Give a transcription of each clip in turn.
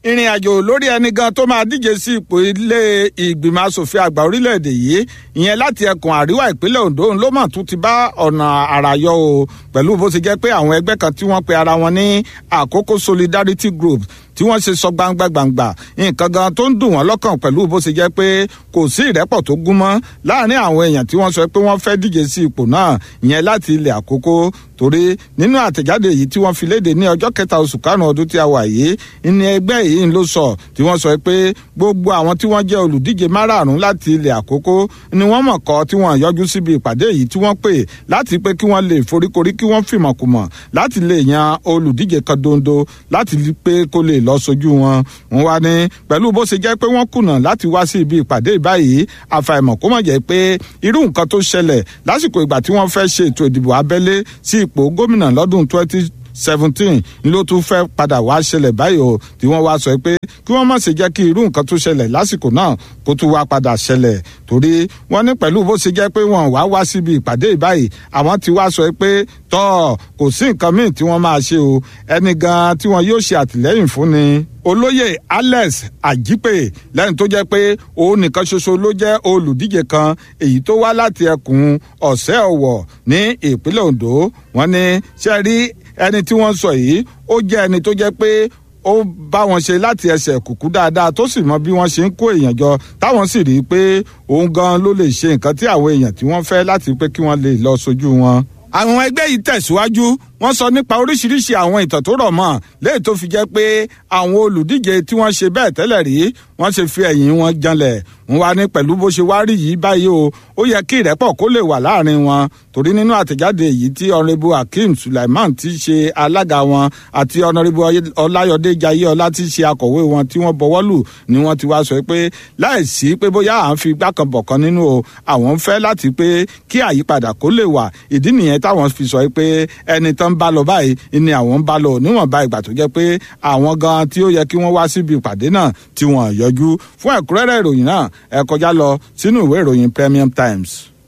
ìrìn àjò lórí ẹni gan tó máa díje sí ipò ilé ìgbìmọ̀ asòfin àgbà orílẹ̀-èdè yìí ìyẹn láti ẹkùn àríwá ìpínlẹ̀ ondo ló mọ̀ tún ti bá ọ̀nà àrà yọ o pẹ̀lú bó ṣe jẹ́ pé àwọn ẹgbẹ́ kan tí wọ́n pe ara wọn ní àkókò solidarity group tí wọ́n ṣe sọ gbangba gbangba nǹkan gan tó ń dùn wọ́n lọ́kàn pẹ̀lú bó ṣe jẹ́ pé kò sí ìrẹ́pọ̀ tó gún mọ́ láàrin àwọn èèyàn tí wọ́n sọ pé wọ́n fẹ́ díje sí ipò náà ìyẹn láti ilẹ̀ àkókò torí nínú àtẹ̀jáde yìí tí wọ́n fi léde ní ọjọ́ kẹta oṣù karùn-ún ọdún tí a wà yìí ní ẹgbẹ́ yìí ló sọ tí wọ́n sọ pé gbogbo àwọn tí wọ́n jẹ́ olùdíje márààrún láti ilẹ̀ àkókò ni wọ́n mọ̀ kọ́ tí wọ́n yọjú síbi ìpàdé yìí tí wọ́n pè láti pé kí wọ́n lè foríkorí kí wọ́n fìmọ̀kùmọ̀ láti lè yan olùdíje kan dondo láti pé kó lè lọ sojú wọn wọn wá ní pẹ̀lú bó ṣe jẹ́ pé wọ́n kùnà láti wá sí ibi ìpàdé báyìí àfàìmọ̀ kó mọ̀ jẹ́ pé irú nǹkan tó ṣẹlẹ̀ lásìkò ìgbà tí wọ́n fẹ́ ṣe ètò ìdìbò abẹ́lé sí ipò gómìnà lọ́dún twenty seventeen ló tún fẹ́ padà wá ṣẹlẹ̀ báyìí o tí wọ́n wá sọ pé kí wọ́n má ṣe jẹ́ kí irú nǹkan tó ṣẹlẹ̀ lásìkò náà kó tún wá padà ṣẹlẹ̀ torí wọ́n ní pẹ̀lú bó ṣe jẹ́ pé wọ́n wá wá síbi ìpàdé báyìí àwọn ti wá sọ pé tọ́ kò sí nǹkan míì tí wọ́n máa ṣe o ẹni gan tí wọ́n yóò ṣe àtìlẹ́yìn fún ni olóyè alex ajipe lẹ́yìn tó jẹ́ pé òun nìkan ṣoṣo ló jẹ́ olùdíje kan èyí tó wá láti ẹkùn ọ̀sẹ́ ọ̀wọ̀ ní ìpínlẹ̀ ondo wọ́n ní ṣe rí ẹni tí wọ́n sọ yìí ó jẹ́ ẹni tó jẹ́ pé ó bá wọn ṣe láti ẹsẹ̀ kùkú dáadáa tó sì mọ bí wọ́n ṣe ń kó èèyàn jọ táwọn sì rí i pé òun gan ló lè ṣe nǹkan tí àwọn èèyàn tí wọ́n fẹ́ láti pé kí wọ́n lè lọ sójú wọn. àwọn ẹgbẹ́ yìí tẹ̀síwájú wọ́n sọ nípa oríṣiríṣi àwọn ìtàn tó rọ̀ mọ́ léyìí tó fi jẹ́ pé àwọn olùdíje tí wọ́n ṣe bẹ́ẹ̀ tẹ́lẹ̀ rí wọ́n ṣe fi ẹ̀yìn wọn janlẹ̀ wọ́n wá ní pẹ̀lú bó ṣe wá rí yìí báyìí o ó yẹ kí ìrẹ́pọ̀ kó lè wà láàrin wọn torí nínú àtẹ̀jáde yìí tí ọ̀nrẹ́bù akeem sulaiman ti ṣe alága wọn àti ọ̀nrẹ́bù ọláyọdé jayéọlá ti ṣe akọ̀wé wọn tí wọ́n bọwọ́ lù ni wọ́n ti wá sọ pé láìsí pé bóyá à ń fi igbá kan bọ̀ kan nínú o àwọn ń fẹ́ láti pé kí àyípadà kó lè wà ìdí nìyẹn táwọn fi sọ pé ẹni tán bá lọ báyìí ni àwọn ń bá lọ níwọ̀nba ìgbà tó jẹ́ pé àwọn gan tí ó yẹ kí wọ́n wá síbi ìpàdé náà tí wọ́n yọjú fún ẹ̀kúnrẹ́rẹ́ ìròyìn náà ẹ kọjá lọ sínú ìwé ìròyìn premium times.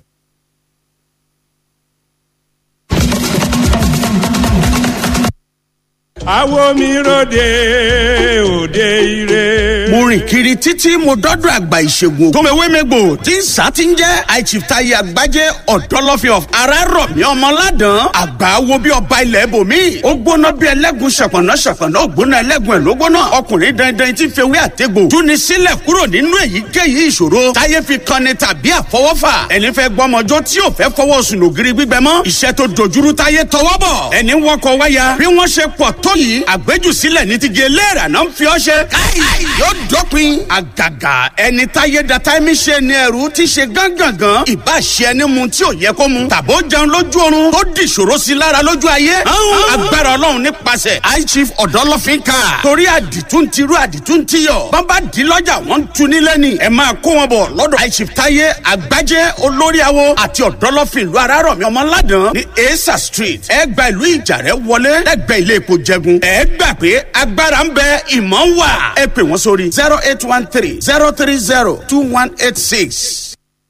àwo mi ròde òde ire. mo rìn kiri títí mo dọ́dọ̀ àgbà ìṣègùn tòmẹ̀wémẹ́gbò tí ń sá ti ń jẹ́ àìchìftayi àgbájé ọ̀dọ́lọ́fin of arárọ̀mí ọmọládàn àgbà wo bí ọba ilẹ̀ ibòmí ó gbóná bí ẹlẹ́gùn ṣàpọ̀nà ṣàpọ̀nà ó gbóná ẹlẹ́gùn ẹ̀ ló gbóná ọkùnrin dandan tí ń fewé àtẹ́gbò túni sílẹ̀ kúrò nínú èyíkéyìí ìṣòro táyé fi kanni tàbí àfọwọ́fà ẹni fẹ́ gbọ́mọjọ́ tí ò fẹ́ fọwọ́ sùn lògiri gbígbẹ mọ́ iṣẹ́ tó dojúrú táyé tọwọ́ bọ̀ ẹni wọkọ̀ wáyà bí wọ́n ṣe pọ̀ tó yìí àgbéjùsílẹ̀ ní ti gé léèrà náà ń fi ọ́ ṣe. káì yóò dópin àgàgà ẹni táyé da táìmì ṣe ni ẹrú ti ṣe gángangan ìbá ṣe ẹni mu tí ò yẹ kó mu tàbó jẹun lójú oorun tó di ìṣòro sí lára lójú ayé. agbára ọlọ́run nípasẹ̀ high chief ọ̀dọ́lọ́fín ká torí àdìtún ti rú àdìtún ti yọ bàbá di lọ́jà wọ́n ń tu nílẹ̀ ni ẹ máa kó wọn bọ̀ lọ́dọ̀ high chief táyé àgbájé olórí awo àti ọ̀dọ́lọ́fín ìlú arárọ̀mí ọmọládàn ní esa street ẹ gba ìlú ìjàrẹ́ wọlé lẹ́gbẹ̀ẹ́ ilé epo jẹgun ẹ gbà pé agbára ń bẹ ìmọ̀ ń wà ẹ pè wọ́n sórí zero eight one three zero three zero two one eight six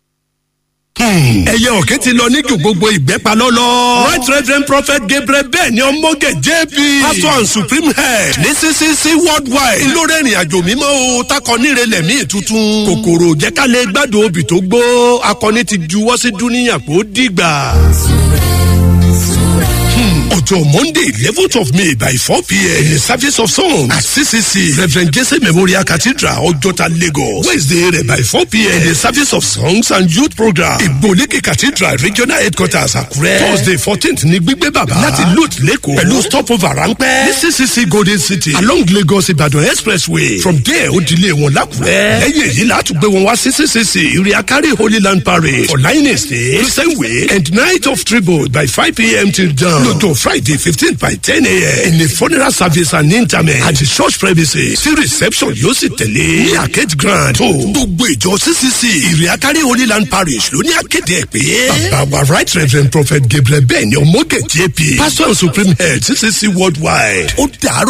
ẹyẹ ọ̀kẹ́ ti lọ níjù gbogbo ìgbẹ́pà lọ́lọ́. right reverend prophet gabriel bẹ́ẹ̀ ni ọmọge jp pastor and supreme head ní ccc worldwide lórí ìrìn àjò mímọ́ o takọ nírelẹ̀ míì tuntun. kòkòrò jẹ́kálẹ̀ gbádùn obì tó gbó akọni ti juwọ́ sí dúníyàn kó dìgbà ọjọ́ monday eleventh of may by four pm in the service of song at ccc reverend jesse memorial cathedral ọjọ́ta lagos wednesday rẹ̀ by four pm in the service of songs and youth program ìgbòlíkì cathedral regional headquarters àkúrẹ́ thursday fourteenth ní gbígbé bàbá láti lut lẹ́kọ̀ọ́ pẹ̀lú stopover ráńpẹ́ ní ccc golden city along lagos ibadan expressway from there ó dilé wọn lákùrẹ́ lẹ́yìn èyí láti gbé wọn wá sí ccc iriakari holy land parade for line estate christian way and night of tribute by five pm till dawn lọ́jọ́ friday fifteen by ten a.m. in the funeral service and interment at the church premises tí reception yóò sì tẹ̀lé ní arcade grand tó gbogbo ìjọ ccc ìrìákárí holy land parish ló ní akéde ẹ̀ pé bàbá wa right reverend prophet gabriel bẹ́ẹ̀ ni ọmọge jp pastor and supreme head ccc worldwide ó dàrú.